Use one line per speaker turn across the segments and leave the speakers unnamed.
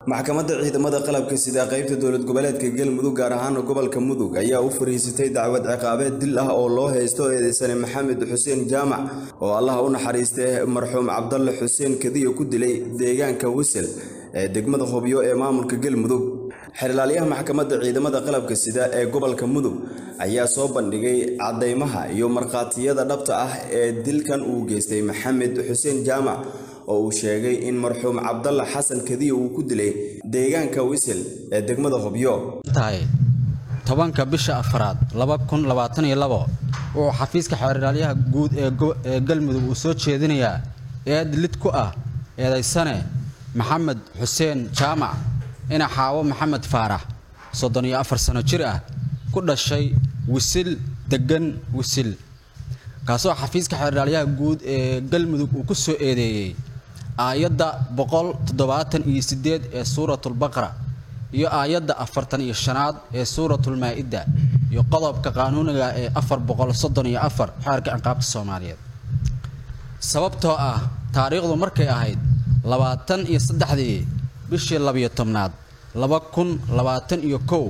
maxkamadda ciidamada qalabka sida qaybta dowlad goboleedka galmudug gaar ahaan gobolka mudug ayaa u fariisatay dacwad ciqaabeed dil ah oo loo haysto eedeysane maxamed xuseen jaamac oo allaha u naxariistay marxuum cabdalle xuseen kadiyo ku dilay deegaanka wisel ee degmada hobyo ee maamulka galmudug xerilaalyaha maxkamadda ciidamada qalabka sida ee gobolka mudug ayaa soo bandhigay caddaymaha iyo markhaatiyada dhabta ah ee dilkan uu geystay maxamed xuseen jaamac oo uu sheegay in marxuum cabdalla xasan kadiyo uu ku dilay deegaanka wisel ee degmada hobyo
tahay tobanka bisha afraad wuxuu xafiiska xeeraalyaha guud ee galmudug uu soo jeedinayaa eed lid ku ah eedaysane maxamed xuseen jaamac ina xaawo maxamed faarax soddon iyo afar sano jir ah ku dhashay wisil deggan wisil kaasoo xafiiska xeeraalyaha guud ee galmudug uu ku soo eedeeyey aayadda boqol toddobaatan iyo sideed ee suuratulbaqra iyo aayadda afartan iyo shanaad ee suuratulmaa-ida iyo qodobka qaanuuniga ee afar boqol soddon iyo afar xeerka ciqaabta soomaaliyeed sababtoo ah taariikhdu markay ahayd labaatan iyo saddexdii bishii labiyo tobnaad laba kun labaatan iyo kow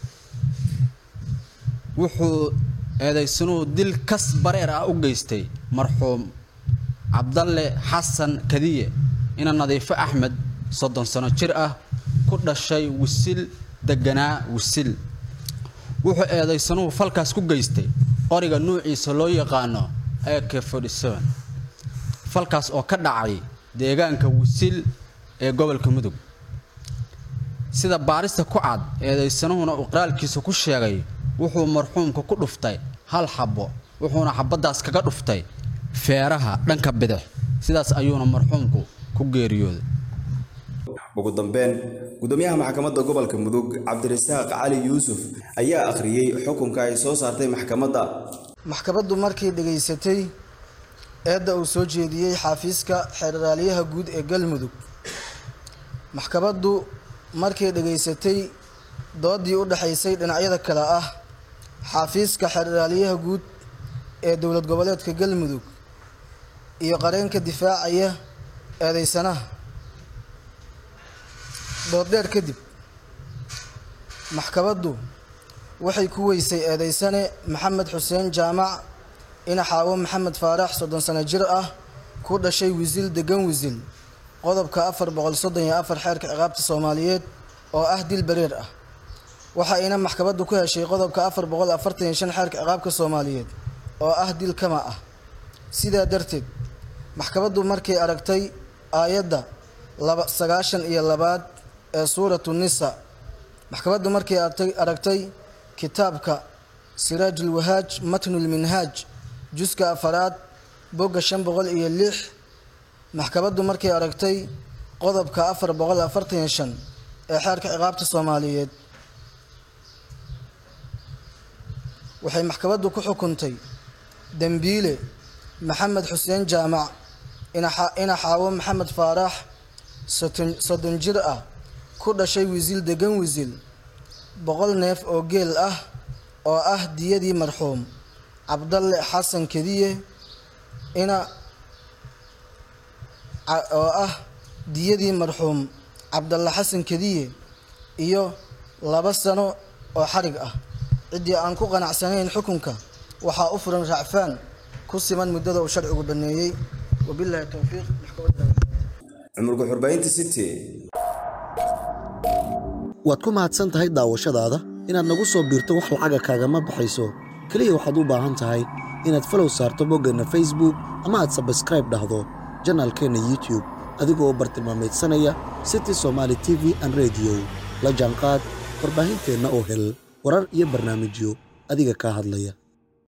wuxuu eedaysanuhu dil kas bareer ah u geystay marxuum cabdalle xasan kadiye ina nadiifo axmed soddon sano jir ah ku dhashay wisil deganaa wisil wuxuu eedaysanuhu falkaas ku geystay qoriga nuuciisa loo yaqaano ak falkaas oo ka dhacay deegaanka wisil ee gobolka mudug sida baarista ku cad eedaysanuhuna uu qiraalkiisa ku sheegay wuxuu marxuumka ku dhuftay hal xabbo wuxuuna xabaddaas kaga dhuftay feeraha dhanka bidix sidaas ayuuna marxuumku ku geeriyooday
ugu dambeyn gudoomiyaha maxkamadda gobolka mudug cabdirasaaq cali yuusuf ayaa akhriyey xukunka ay soo saartay maxkamadda
maxkamaddu markay dhegaysatay eedda uu soo jeediyey xaafiiska xeeraalyaha guud ee galmudug maxkamaddu markay dhegaysatay doodii u dhexaysay dhinacyada kale ah xaafiiska xeeraalyaha guud ee dowlad goboleedka galmudug iyo qareenka difaacaya eedeysanaha dooddheer kadib maxkamaddu waxay ku weysay eedeysane maxamed xuseen jaamac ina xaawo maxamed faarax soddon sano jir ah ku dhashay wisil degan wisil qodobka afar boqol soddon iyo afar xeerka ciqaabta soomaaliyeed oo ah dil bareer ah waxa ayna maxkamaddu ku heshay qodobka afar boqol afartan iyo shan xeerka ciqaabka soomaaliyeed oo ah dil kama ah sidaa darteed maxkamaddu markay aragtay aayadda laba sagaashan iyo labaad ee suuratu nisa maxkamaddu markay aragtay kitaabka siraajulwahaaj matnulminhaaj juska afaraad bogga shan boqol iyo lix maxkamaddu markay aragtay qodobka afar boqol afartan iyo shan ee xeerka ciqaabta soomaaliyeed waxay maxkamaddu ku xukuntay dembiile maxamed xuseen jaamac ina xaawo maxamed faarax soddon jir ah ku dhashay wisil degan wisil boqol neef oo geel ah oo ah diyadii marxuum cabdalle xasan kediye ina oo ah diyadii marxuum cabdalle xasan kediye iyo laba sano oo xarig ah ciddii aan ku qanacsanayn xukunka waxaa u furan racfaan ku siman muddada uu sharcigu baneeyey wabilaahi towfiiq
cumurka xurbaynta city
waad ku mahadsan tahay daawashadaada inaad nagu soo biirto wax lacaga kaagama baxayso keliya waxaad u baahan tahay inaad falow saarto boggeenna facebook ama aad sabskraib dhahdo janaalkeenna youtube adigoo bartilmaamaydsanaya city somaali t v an rediyo la jaanqaad warbaahinteenna oo hel warar iyo barnaamijyo adiga kaa hadlaya